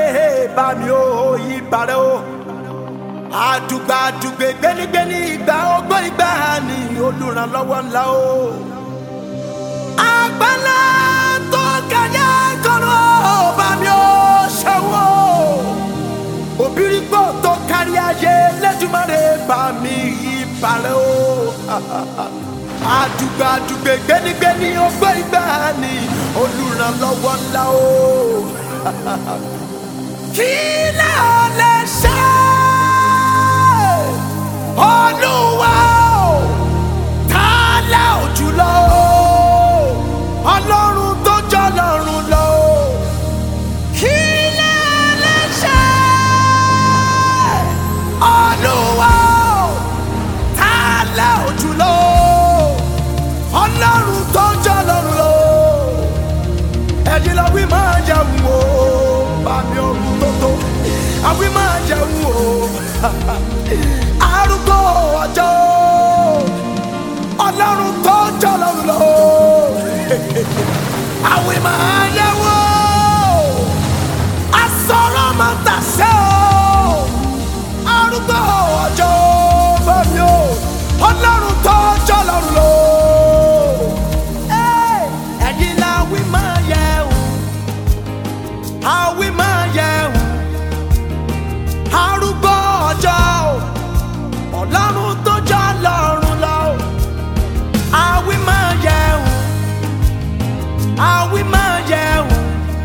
bá mi ò yí parẹ́ o àdùgbà àdùgbè gbénígbéní ìgbà ọgbọ́n ìgbà ni olùrànlọ́wọ́ ńlá o. àgbàlá tó kẹjẹ kọ́nà bá mi ò ṣẹ́wọ́ òbírígbò tó kárí ayé lẹ́dùnmọ́rẹ́ bá mi yí parẹ́ o. àdùgbà àdùgbè gbénígbéní ọgbọ́n ìgbà ni olùrànlọ́wọ́ ńlá o. kí lè lè ṣe olúwa o ta lẹ òjùlọ o ọlọ́run tó jọ lọ́run lọ o kí lẹ lè ṣe olúwa o ta lẹ òjùlọ o ọlọ́run tó jọ lọ́run lọ o ẹ̀yin lọ wí máa jẹun o bàmí ọ̀run tó tó àwí máa jẹun o arúgbó ọjọ́ ọlọ́run tó jọ lọ́run lọ àwí máa yẹ̀wò asọ̀rọ̀ máa tàṣẹ o arúgbó ọjọ́ bàmí o ọlọ́run tó jọ lọ́run lọ ẹ̀yin la wí máa yẹ̀wò àwí máa yẹ̀wò arúgbó ọjọ́ o ọlọ́run tó jọ lọ́run lọ o àwí máa yẹ̀wò àwí máa yẹ̀wò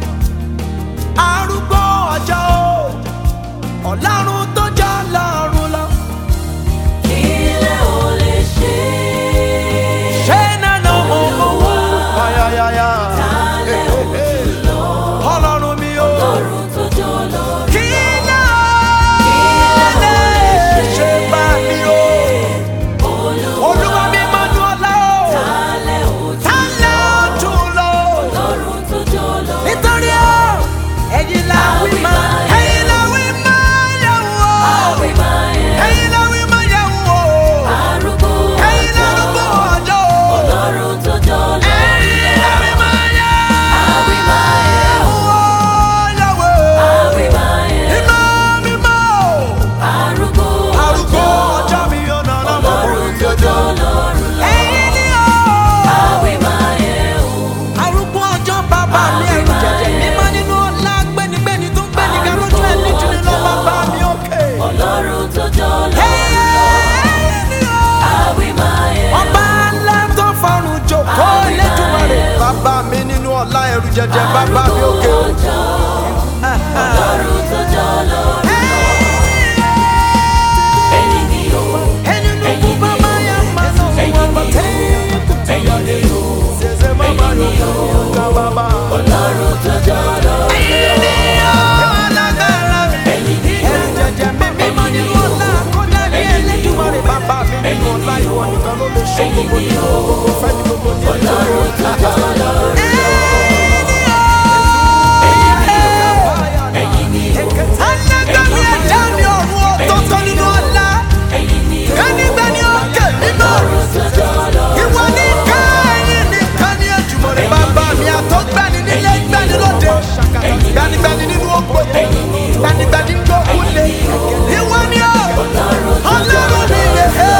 arúgbó ọjọ́ o ọlọ́run tó jọ lọ́run lọ. Ilé ò lè ṣe ṣé nánà mo mọ owó ayayaya Tálẹ̀ òjùlọ. ọlọ́run mi o Ọlọ́run tó jọ lọ́run. kí náà lè ṣe bá mi o olúwa mi máa dún ọlá o. Tálẹ̀ òjùlọ. Tálẹ̀ ojú lọ. Ọlọ́run tó jọ lọ́run. Nítorí ọ̀, ẹ̀yin la wí máa, ẹ̀yin la wí máa yẹ̀ wò. Àwí máa yẹ Ẹ̀yin la wí máa yẹ̀ wò. arúgbó Ẹ̀yin la ọjọ́. rúgbó ọjọ́. Ọlọ́run tó jọ lọ́run. Ẹ̀yin la wí máa yẹ̀ Àwí máa yẹ wò. Yẹ̀ wò. Àwí máa yẹ Mímọ́, mímọ́. arúgbó Arúgbó ọjọ́. ọjọ́ mi yóò nà ọ́nà mọ́ Ọlọ́run tó jọ lọ́run lọ. Ẹ̀yin ni ọ̀. Àwí máa yẹ o. arúgbó ọjọ́ bàbá mi ẹ̀rù jẹ̀jẹ̀ mímọ́ nínú ọlá gbẹ́nigbẹ́ni tó gbẹ́ni ga lójú ẹ̀ nítorí lọ bàbá mi òkè. Ọlọ́run tó jọ lọ́run lọ. Àwí máa yẹ ọba ńlá tó fọrùn jòkó lẹ́jùmọ̀rẹ́ bàbá mi nínú ọlá ẹ̀rù jẹ̀jẹ̀ bàbá mi òkè. ọjọ́. Ọlọ́run tó jọ lọ́run lọ. Ẹ̀yin ni o. ẹni ló kú bàbá yà máa nà wọ́n bá tẹ́ Ẹ̀yin ni o. ṣẹṣẹ bàbá yóò kọ́ ọ̀gá bàbá. Ọlọ́run tó jọ lọ́run lọ. alágbára mi Ẹ̀yin ni o. ẹ̀rù jẹ̀jẹ̀ mi mímọ́ nínú ọlá kọjá ní ẹlẹ́jùmọ̀rẹ́ bàbá mi nínú ọlá ìwọ nìkan ló lè ṣe gbogbo ní gbogbo fẹ́ ní gbogbo ní ẹ̀jẹ̀. Ọlọ́run tó jọ lọ́run lọ. Ẹ̀yin ni o. alágbàmí ẹ̀dá mi ọ̀run ọ̀tọ̀ọ̀tọ̀ nínú ọlá Ẹ̀yin ni o. kánígbẹ́ni òkè mímọ́ Ọlọ́run tó jọ lọ́run lọ. ìwọ ní káyìn nìkan ní ẹ̀jùmọ̀rẹ́ bàbá mi àtọ́gbẹ́ni nílé gbẹ́ni lóde gbanigbani nínú ògbó gbanigbani nínú òkúlé ìwọ ní ọ̀ ọlọ́run mi lè hẹ́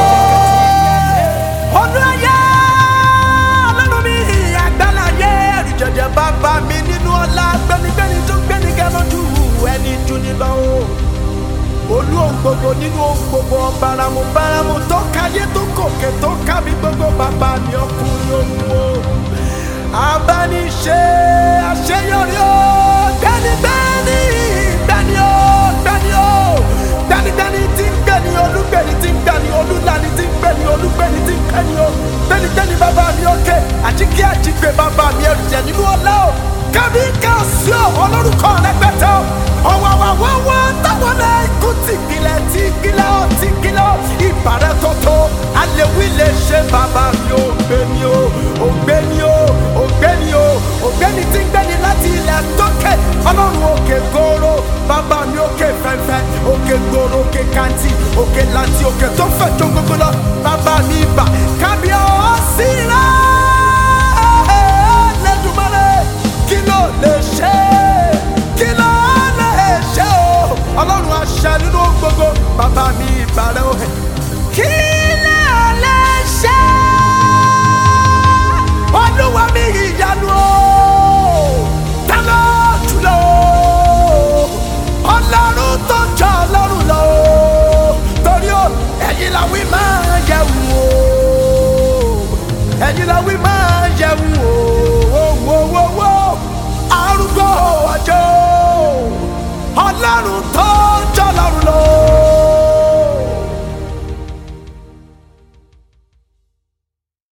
ọdún ayé ọlọ́run mi àgbàláyé ẹ̀rù jẹ̀jẹ̀ bàbá mi nínú ọlá gbẹnigbẹni tó gbẹni gẹ́lọ́dún ẹni dúni lọ́wọ́ olú ohun gbogbo nínú ohun gbogbo ọ̀bàràmù bàràmù tó káyé tó kòkè tó kábí gbogbo bàbá mi ọkùnrin ohun o abániṣe àṣeyọrí o gbẹnigbẹni gbẹni o gbẹni o gbẹnigbẹni tí ń gbẹni olúgbẹni tí ń gbẹni olúlani tí ń gbẹni olúgbẹni tí ń gbẹni o gbẹnigbẹni bàbá mi òkè àjíkí àjígbé bàbá mi ẹrù jẹ nínú ọlá o kábí káàsì o olórúkọ rẹpẹtẹ o ọwọwọwọwọ táwọn náà ikú tìgilẹ tìgilẹ ọ tìgilẹ ọ ìbàrẹ tọtọ alẹwí lè ṣe bàbá mi ò gbé mi o ò gbé mi o ò gbé mi o ò gbé mi tí ń gbẹni láti ilẹ̀ tókè ọlọ́run òkè gòrò bàbá mi òkè fẹ́fẹ́ òkè gòrò òkè kàntì òkè láti òkè tó fẹ̀ tó gbogbo lọ